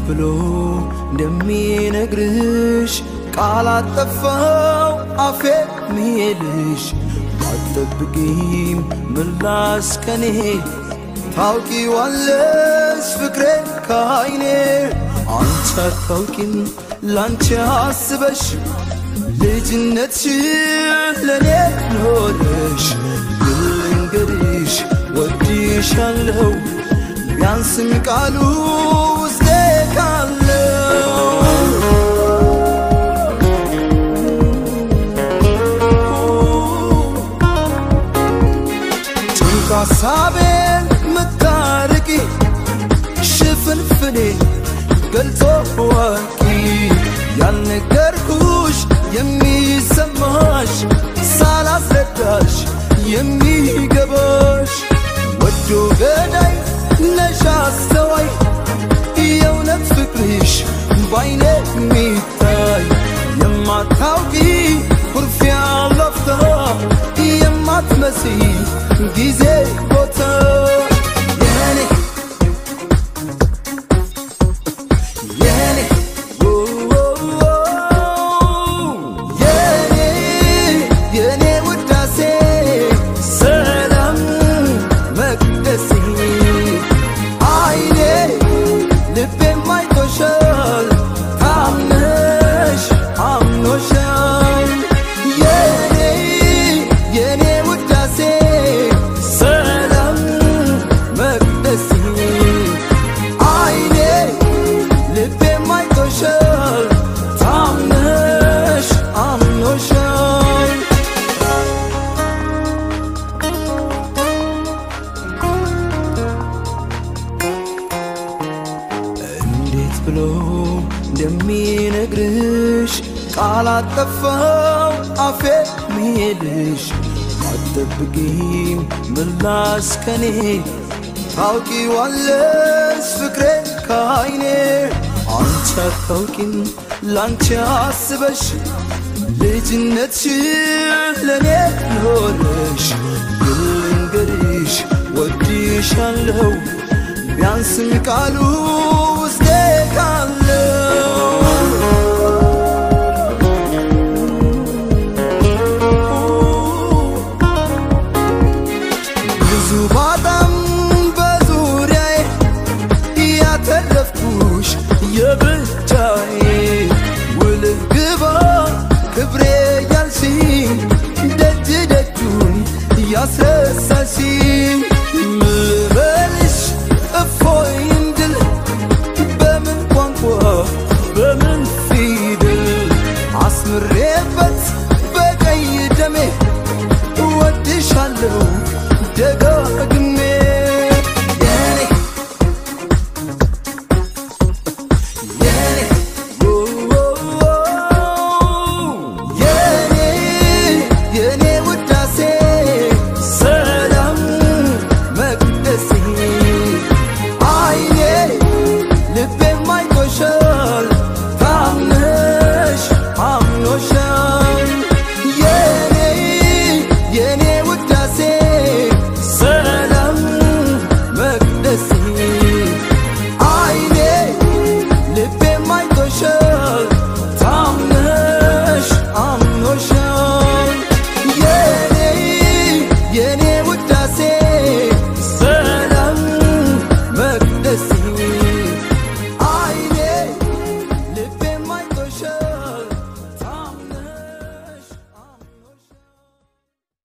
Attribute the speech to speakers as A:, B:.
A: ብሎ እንደሚነግርሽ ቃል አጠፋው አፌ ሚሄድሽ አትጠብቂም ምላስ ከኔ ታውቂዋለሽ ፍቅሬ ከአይኔ አንቺ አታውቂም ላንቺ አስበሽ ልጅነትሽን ለኔ ኖረሽ ግን ልንገርሽ ወድሻለሁ ቢያንስም ቃሉ ውስጤ ካለው ጭንቅ ሀሳቤን ምታርቂ ሽፍንፍኔ ገልጾ ዋቂ ያልነገርኩሽ የሚሰማሽ ሳላስረዳሽ የሚገባሽ ወዶ ገዳይ ነሽ አስተዋይ የእውነት ፍቅርሽ ባይኔ የሚታይ የማታውቂ ኩርፊያ ለፍታ የማትመሲ ጊዜ ቦታ የኔ የኔ የኔ የኔ ውዳሴ ሰላም መቅደሴ አይኔ ልቤም አይቶሻል ታምነሽ አምኖሻል የኔ የኔ ውዳሴ ሰላም መቅደሴ አይኔ ልቤም አይቶሻል ታምነሽ አምኖሻል እንዴት ብሎ እንደሚነግርሽ ቃል አጠፋው አፌ ሚሄድሽ አትጠብቂም ምላስ ከኔ ታውቂዋለሽ ፍቅሬ ከአይኔ አንቺ አታውቂም ላንቺ አስበሽ ልጅነትሽን ለኔ ኖረሽ ግን ልንገርሽ ወድሻለሁ ቢያንስም ቃሉ ውስጤ ካለው ብዙ ባጣም በዙሪያዬ ያተረፍኩሽ የብቻዬ ውልህ ግባ ክብሬ ያልሽኝ ደጅ ደጁን ያስረሳሽኝ ምበልሽ እፎይ እንድል በምን ቋንቋ በምን ፊደል አስምሬበት በቀይ ደሜ እወድሻለሁ ደጋግ